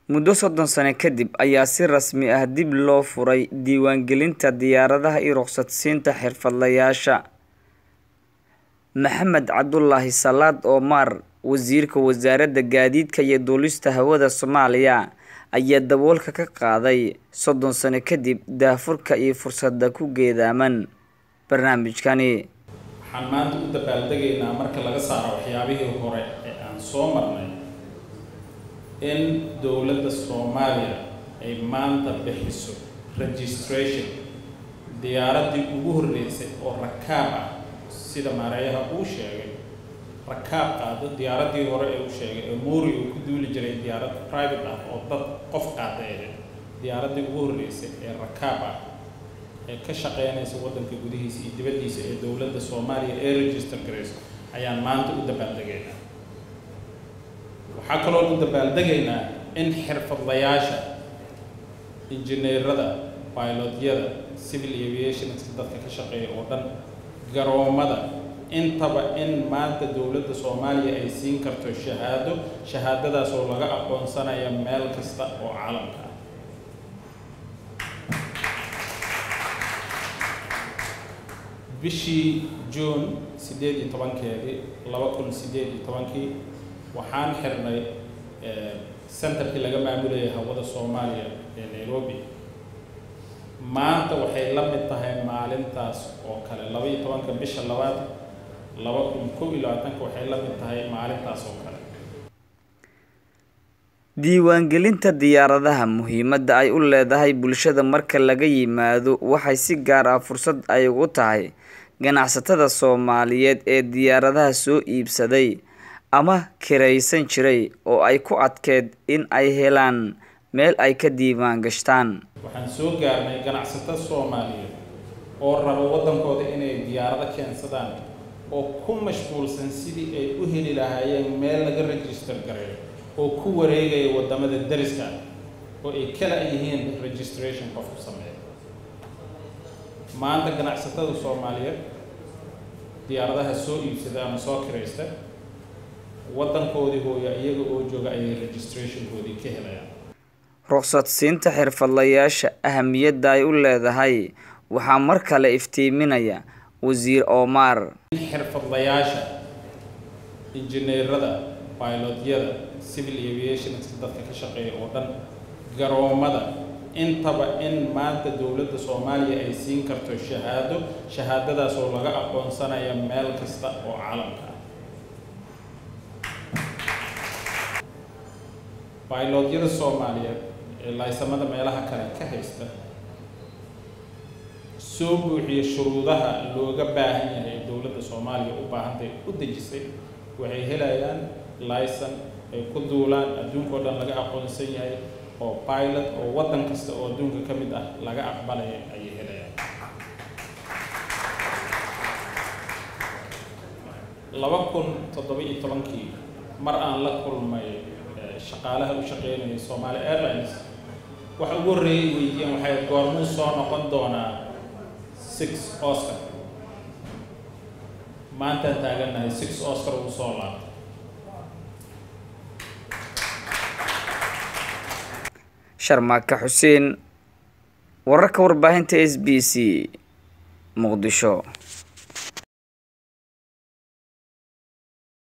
muddo soddon sano kadib ayaa si rasmi ah dib loo furay diiwaangelinta diyaaradaha iyo ruqsadsiinta xirfadlayaasha maxamed cabdulaahi salaad omar wasiirka wasaaradda gaadiidka iyo duulista hawada soomaaliya ayaa daboolka ka qaaday soddon sano kadib daafurka iyo fursadda ku geedaaman barnaamijkani waxaan maanta u dabaaldegaynaa marka laga saaro waxyaabihii hore ee aan soo marnay in dowladda soomaaliya ay maanta bixiso registration diyaaraddii ugu horreysay oo rakaab ah sida maareeyaha uu sheegay rakaab qaado diyaaraddii hore ee uu sheegay ee muuri uu ku duuli jiray diyaarad private ah oo dad qof qaada ahayd diyaaraddii ugu horreysay ee rakaab ah ee ka shaqeynaysa waddanka gudihiisa iyo dibaddiisa ee dowladda soomaaliya ee register garayso ayaan maanta u dabaaldegaynaa waxaa kaloo u dabaaldegaynaa in xirfadlayaasha injineerada bilotyada civil aviationska dadka ka shaqeeya oo dhan garoomada intaba in maanta dowladda soomaaliya ay siin karto shahaado shahaadadaas oo laga aqoonsanaya meel kasta oo caalamka ah bishii june siddeed iyo tobankeedii laba kun siddeed iyo tobankii waxaan xirnay centerkii laga maamulayay hawada soomaaliya ee nairobi maanta waxay la mid tahay maalintaas oo kale laba iyo tobanka bisha labaad laba kun kow iyo labaatanka waxay la mid tahay maalintaas oo kale diiwaangelinta diyaaradaha muhiimadda ay u leedahay bulshada marka laga yimaado waxay si gaar ah fursad ay ugu tahay ganacsatada soomaaliyeed ee diyaaradaha soo iibsaday ama kiraysan jiray oo ay ku adkeed in ay helaan meel ay ka diiwaan gashtaan waxaan soo gaarnay ganacsato soomaaliyeed oo raba waddankooda inay diyaarado keensadaan oo ku mashquulsan sidii ay u heli lahaayeen meel laga register gareeyo oo ku wareegaya waddamada dariska oo ay kala yihiin registration qofku sameeya maanta ganacsatada soomaaliyeed diyaaradaha soo iibsada ama soo kiraysta waddankoodii hooya iyaga oo jooga ayay registrationkoodii ka helayaan ruqsadsiinta xirfadlayaasha ahamiyadda ay u leedahay waxaa mar kale iftiiminaya wasiir omar in xirfadlayaasha injineerada bilotyada civil aviationska dadka ka shaqeeya oo dhan garoomada intaba in maanta dowladda soomaaliya ay siin karto shahaado shahaadadaas oo laga aqoonsanaya meel kasta oo caalamka ah bilotyada soomaaliyeed ee laysamada meelaha kale ka haysta soo buuxiya shuruudaha looga baahan yahay ee dowladda soomaaliya u baahantay u dejisay waxay helayaan layson ay ku duulaan adduunkao dhan laga aqoonsan yahay oo pilot oo waddan kasta oo adduunka ka mid ah laga aqbalaya ayay helayaan laba kun toddoba iyo tobankii mar aan la kulmay shaqaalaha u shaqeynayay Somali Airlines waxa ugu horreeyay weydiiyeen waxay goormuu soo noqon doonaa six Oscar maanta taagannahay six Oscar uu soo laabtay sharmaaka xuseen wararka warbaahinta s b c muqdisho